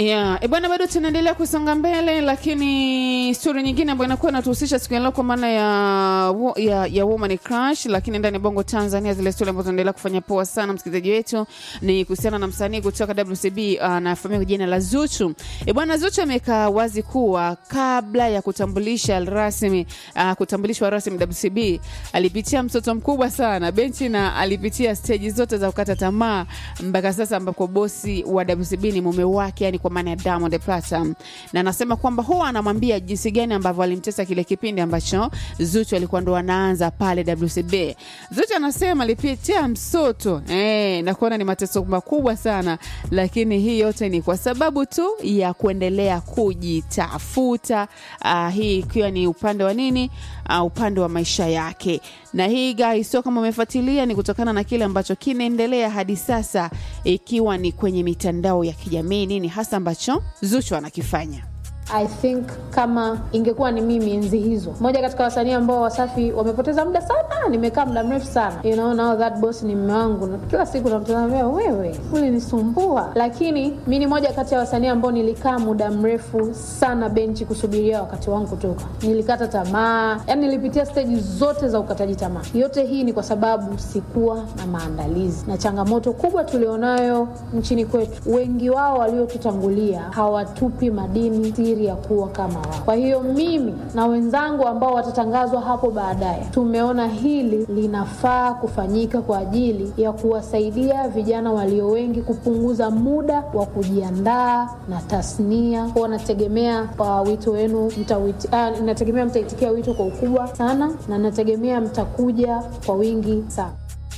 Yeah. E bwana, bado tunaendelea kusonga mbele, lakini stori nyingine ambayo inakuwa inatuhusisha siku ya leo kwa maana ya, wo- ya, ya woman crush, lakini ndani ya bongo Tanzania, zile stori ambazo zinaendelea kufanya poa sana, msikilizaji wetu, ni kuhusiana na msanii kutoka WCB anafahamika kwa jina la Zuchu. E bwana, Zuchu ameweka wazi kuwa kabla ya kutambulisha rasmi uh, kutambulishwa rasmi WCB alipitia mtoto mkubwa sana benchi na alipitia steji zote za kukata tamaa mpaka sasa ambapo bosi wa WCB ni mume wake, yani kwa maana ya Diamond Platnumz, na anasema kwamba huwa anamwambia jinsi gani ambavyo alimtesa kile kipindi ambacho Zuchu alikuwa ndo anaanza pale WCB. Zuchu anasema alipitia msoto eh, na kuona ni mateso makubwa sana, lakini hii yote ni kwa sababu tu ya kuendelea kujitafuta. Uh, hii ikiwa ni upande wa nini, uh, upande wa maisha yake. Na hii guys, sio kama umefuatilia, ni kutokana na kile ambacho kinaendelea hadi sasa, ikiwa ni kwenye mitandao ya kijamii, nini hasa ambacho Zuchu anakifanya. I think kama ingekuwa ni mimi enzi hizo, moja katika wasanii ambao Wasafi wamepoteza muda sana, nimekaa muda mrefu sana, you know, now that boss ni mume wangu, na kila siku namtazamia, wewe ulinisumbua. Lakini mi ni moja kati ya wasanii ambao nilikaa muda mrefu sana benchi kusubiria wakati wangu kutoka, nilikata tamaa, yani nilipitia steji zote za ukataji tamaa. Yote hii ni kwa sababu sikuwa na maandalizi, na changamoto kubwa tulionayo nchini kwetu, wengi wao waliotutangulia hawatupi madini siri ya kuwa kama wao. Kwa hiyo mimi na wenzangu ambao watatangazwa hapo baadaye, tumeona hili linafaa kufanyika kwa ajili ya kuwasaidia vijana walio wengi kupunguza muda wa kujiandaa na tasnia. Kwa nategemea uh, wito wenu mtawiti, uh, nategemea mtaitikia wito kwa ukubwa sana, na nategemea mtakuja kwa wingi sana.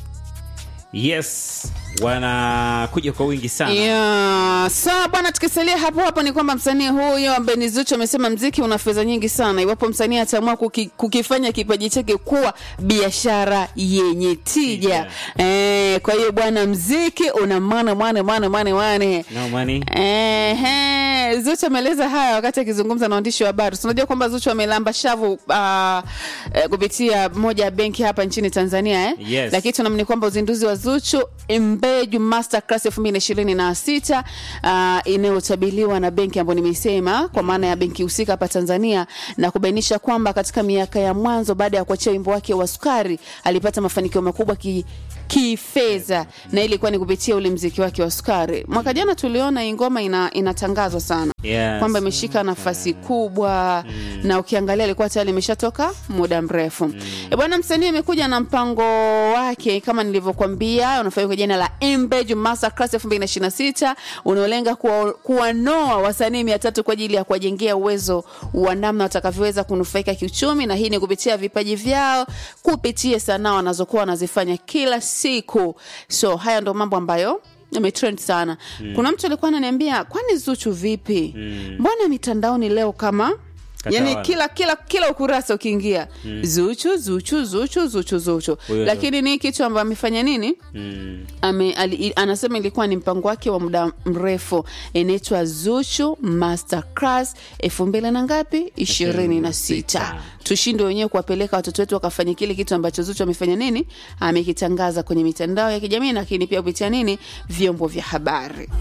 Yes, wanakuja kwa wingi sana. Yeah. Sawa bwana, tukisalia hapo hapo ni kwamba msanii huyo ambaye ni Zuchu amesema mziki una fedha nyingi sana, iwapo msanii ataamua kuki, kukifanya kipaji chake kuwa biashara yenye tija. Eh, kwa hiyo bwana, mziki una maana maana maana maana maana No money. Ehe, Zuchu ameeleza haya wakati akizungumza na waandishi wa habari. Tunajua kwamba Zuchu amelamba shavu uh, eh, kupitia moja ya benki hapa nchini Tanzania eh? Yes. Lakini tunaamini kwamba uzinduzi wa Zuchu Mbeju Masterclass 2026 uh, inayotabiliwa na benki ambayo nimesema kwa maana ya benki husika hapa Tanzania na kubainisha kwamba katika miaka ya mwanzo baada ya kuachia wimbo wake wa Sukari alipata mafanikio makubwa ki kifedha na ilikuwa ni kupitia ule mziki wake wa Sukari. Mwaka jana tuliona hii ngoma ina, inatangazwa sana Yes. kwamba imeshika nafasi kubwa na ukiangalia ilikuwa tayari imeshatoka muda mrefu mm. E bwana, msanii amekuja na mpango wake kama nilivyokuambia, unafanya kwa jina la Mbeju Masterclass 2026 unaolenga kuwa- kuwanoa wasanii mia tatu kwa ajili ya kuwajengea uwezo wa namna watakavyoweza kunufaika kiuchumi, na hii ni kupitia vipaji vyao kupitia sanaa wanazokuwa wanazifanya kila siku. So haya ndo mambo ambayo yametrend sana mm. kuna mtu alikuwa ananiambia kwani Zuchu vipi Mm. mbona mitandaoni leo kama yani Katawala. kila kila kila ukurasa ukiingia Zuchu Zuchu Zuchu Zuchu Zuchu Huyo lakini ni kitu ambayo amefanya nini Mm. Ame, ali, i- anasema ilikuwa ni mpango wake wa muda mrefu inaitwa Zuchu Masterclass elfu mbili na ngapi ishirini na sita tushinde wenyewe kuwapeleka watoto wetu wakafanya kile kitu ambacho Zuchu amefanya nini amekitangaza kwenye mitandao ya kijamii lakini pia kupitia nini vyombo vya habari